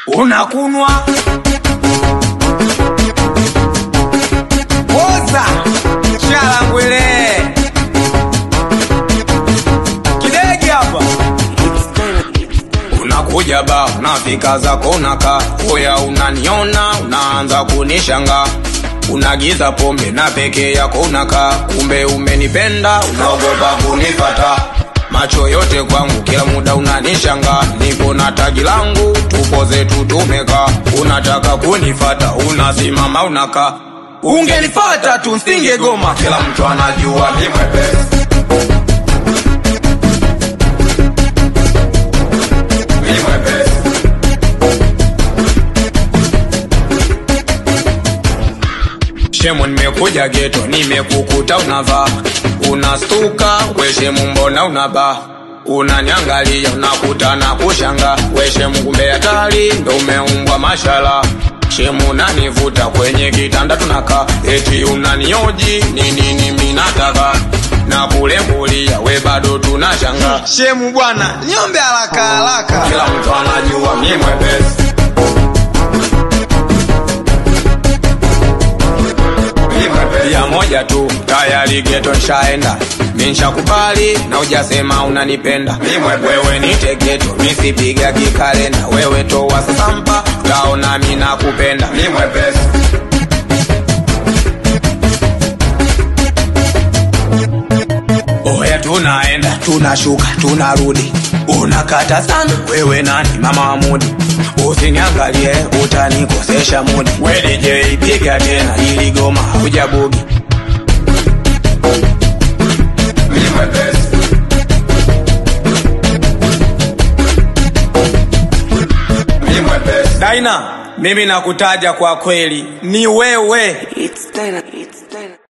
unakunwa poza shalangwele kidegi hapa unakuja ba unafika zako unaka oya unaniona unaanza kunishanga unagiza pombe na peke yako unaka kumbe umenipenda unaogopa kunifata macho yote kwangu kila muda unanishanga niko na tagi langu tupo zetu tumeka unataka kunifata unasimama unaka ungenifata tu nsingegoma kila mtu anajua ni mwepesi Ni mwepesi. Shemu nimekuja geto, nimekukuta unavaa, unastuka we shemu, mbona unabaa? Unaniangalia unakuta na kushanga, we shemu, kumbe hatari ndo umeumbwa mashala. Shemu unanivuta kwenye kitanda tunakaa, eti unanioji nini nimi nataka na kulembulia, we bado tunashanga. Shemu bwana, niombe haraka haraka. Kila mtu anajua mi mwepesi ya moja tu tayari geto nshaenda minshakubali na ujasema unanipenda wewe nite geto misipiga kikalenda wewe towa sasampa utaona mi nakupenda mi mwepesi oya tunaenda tunashuka tunarudi unakata sana wewe nani mama wa mudi usiniangalie utanikosesha mudi we DJ piga tena ili goma hujabugi Mimi mwepesi. Mimi mwepesi. Daina, mimi nakutaja kwa kweli, ni wewe It's Dynamite.